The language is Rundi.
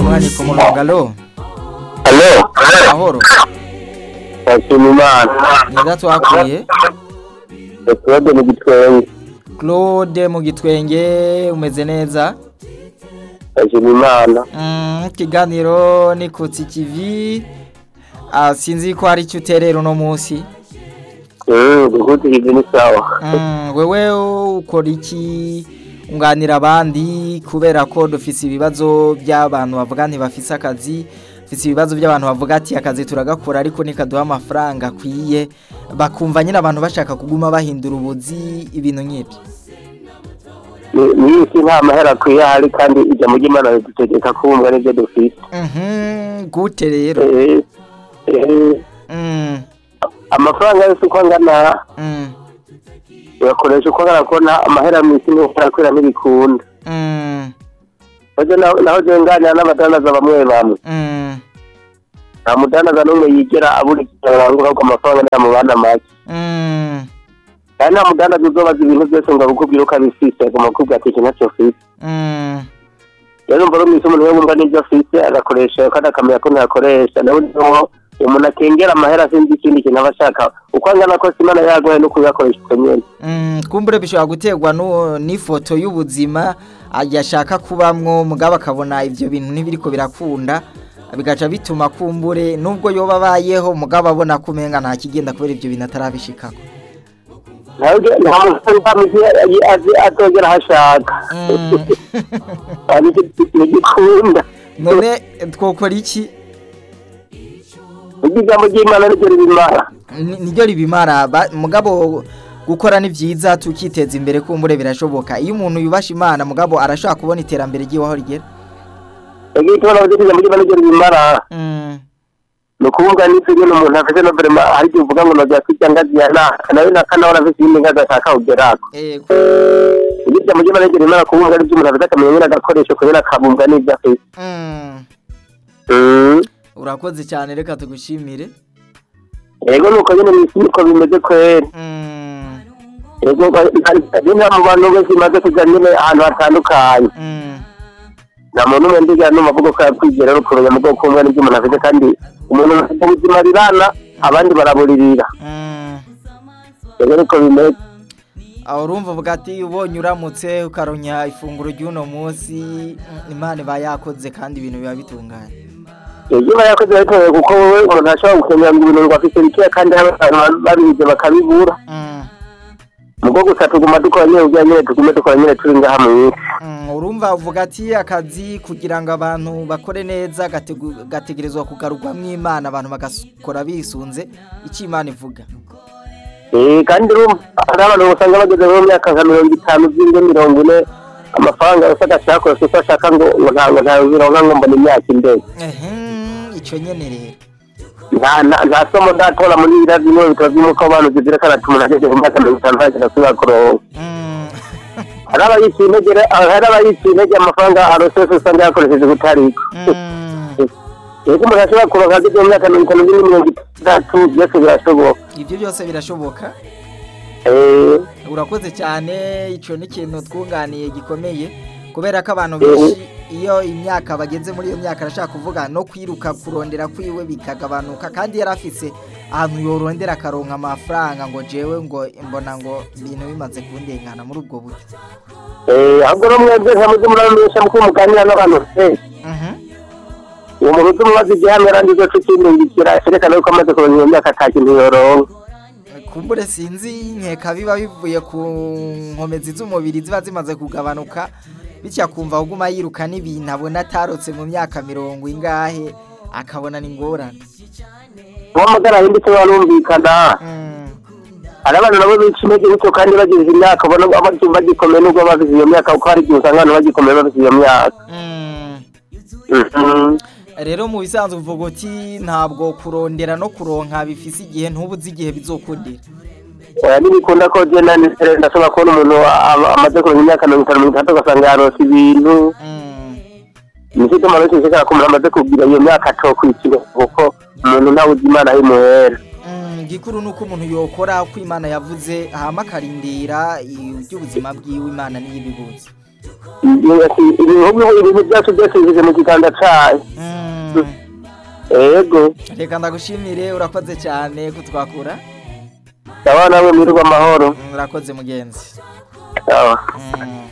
munywanyi ku murongo alo Alo, mahoro ndashima Imana. neza twakuye Claude mu gitwenge. claude mu gitwenge umeze neza Ndashima Imana. Mm, ikiganiro ni kutsi kivi Ah, sinzi ko hari icyo uterera uno munsi Mm, gukuti hivi ni sawa. Mm, wewe ukora iki unganira abandi kubera ko dufise ibibazo by'abantu bavuga ntibafise akazi dufise ibibazo by'abantu bavuga ati akazi turagakora ariko nikaduha amafaranga akwiye bakumva nyine abantu bashaka kuguma bahindura ubuzi ibintu nk'ibyo Ni- Ni isi nta mahera akwiye ahari kandi ijambo ry'Imana ridutegeka kubumva n'ibyo dufite. Mhm, gute rero Eh, eh, Mm, amafaranga yose uko angana mm, uyakoresha uko angana ko nta amahera mu isi ntarakwira ntibikunda. mm, Naho naho- naho je nganira n'abadandaza bamwe bamwe. mm, Nta mudandaza n'umwe yigera abura ikintu arangura ko amafaranga ntamubana make. mm, kandi nta mudandaza uzobaza ibintu byose ngo abikubwire uko abifise agomba kukubwira ati iki ntacyo ufise mm. rero mbona umwisi umuntu we wumva n'ibyo afise agakoresha kandi akamenya ko ntayakoresha nawe niho umuntu akengera amahera sinzi ikindi kintu aba ashaka uko angana kose imana yaguhaye no kuyakoresha uko nyene Mm, kumbure bishobora guterwa nu- n'ifoto y'ubuzima yashaka kubamwo mugabo akabona ivyo bintu ntibiriko birakunda bigaca bituma kumbure nubwo yoba abayeho mugabo abona ko umenga nta kigenda kubera ivyo bintu atarabishikako ntawe nta muntu ntamisi azogera aho ashaka Mm. ntigikunda none twokora iki uryo ijambo ry'imana niryo ribimara Ni- niryo ribimara ba- mugabo gukora ni vyiza tukiteza imbere kumbure birashoboka iyo umuntu yubasha imana mugabo arashobora kubona iterambere ry'iwaho rigera yagiye tubona ko ijambo ry'imana niryo ribimara Mm, ni ukuvuga n'ibyo nyine umuntu afite no vrema hari igihe uvuga ngo nojya kwirya ngazi ya naka nawe naka nawe arafite iyindi ngazi ashaka kugerako ego ibyo ijambo ry'imana niryo rimara kubumbwa n'ibyo umuntu afite akamenya nyine agakoresho kubera akabumbwa n'ibyo afite Mm, Mm. urakoze cyane reka tugushimire yego nuko nyine mu isi niko bimeze kweri Mm, yego nta mu bantu benshi bimaze kujya nyine ahantu hatandukanye mm, nta muntu umwe ndiga n'umuvugo ko yakwigera no kumenya mu bwoko bumwe n'ibyo umuntu afite kandi umuntu afite ubuzima rirana abandi baraburirira mm. yego niko bimeze aho urumva uvuga ati ubonye uramutse ukaronya ifunguro ry'uno munsi mm, imana iba yakoze kandi ibintu biba bitunganye ibyo uba yakoze bitoye kuko wowe umuntu ashobora gukenera ngo ibintu ngo afite bikeya kandi hari abantu babihize bakabibura Mm, mu bwo gusa tuguma dukora nyine ubwa nyine tugume dukora nyine turi ngaha mu isi mm, urumva uvuga ati akazi kugira ngo abantu bakore neza gategu- gategerezwa kugarurwamo imana abantu bagakora bisunze icyo imana ivuga Eh, kandi urumva hari abantu usanga bageze mu myaka nka mirongo itanu by'inde mirongo ine amafaranga yose agashaka kose uko ashaka ngo ngo ntabwo ntabironka ngo mbona imyaka imbere Ehem, icyo nyene rero nta nta- nta somo ndatora muri biriya bimwe bitabo by'umuco w'abantu zigira karatu umuntu ageze mu myaka mirongo itanu ntagenda asubira kuronka Mm, hari abayiciye intege re- hari abayiciye intege amafaranga arose yose usanga yakoresheje kutariko mm. yego umuntu ashobora kuronka ageze mu myaka mirongo itanu n'ine mirongo itandatu byose birashoboka ibyo byose birashoboka Eh, urakoze cyane icyo ni ikintu twunganiye gikomeye kubera ko abantu benshi iyo imyaka bageze muri iyo myaka arashaka kuvuga no kwiruka kurondera kwiwe bikagabanuka kandi yari afise ahantu yorondera akaronka amafaranga ngo jewe ngo mbona ngo ibintu bimaze kundengana muri ubwo buryo eh, ahubwo no mwebwe nka muze muramenyesha muko muganira n'abantu benshi Mhm. uwo muntu uzi umubaza igihano yarangiza ko ikindungikira cyerekana yuko amaze kuronka iyo myaka ata kintu yoronka kumbure sinzi nkeka biba bivuye ku nkomezi z'umubiri ziba zimaze kugabanuka bityo akumva aguma yiruka n'ibintu abona atarotse mu myaka mirongo ingahe akabona ni ingorane uwo magara yinditse barumvikana Mm, hari abantu nabo bica intege bityo kandi bagize imyaka ubona ngo bagikomeye nubwo babize iyo myaka kuko hari igihe usanga abantu bagikomeye babize iyo myaka mm. Mhm. rero mu bisanzwe uvuga uti ntabwo kurondera no kuronka bifise igihe ntubuze igihe bizokundira oya ntibikunda ko genda ndashobora kubona umuntu a- amaze kuronka imyaka mirongo itanu mirongo itandatu ugasanga yarose ibintu Mm, nicyo gituma benshi bishobora ko umuntu amaze kugira iyo myaka atokwikira kuko umuntu ntawe uzi imana yimuhera mm, igikuru ni uko umuntu yokora uko imana yavuze hama akarindira iby'ubuzima bwiwe imana niyo ibibuze ibihugu ibintu byacu byose bigeze mu kiganza cayo Mm. ego reka ndagushimire urakoze cyane kutwakura sawa nawe mwirwa amahoro Mm, urakoze mugenzi sawa Mm.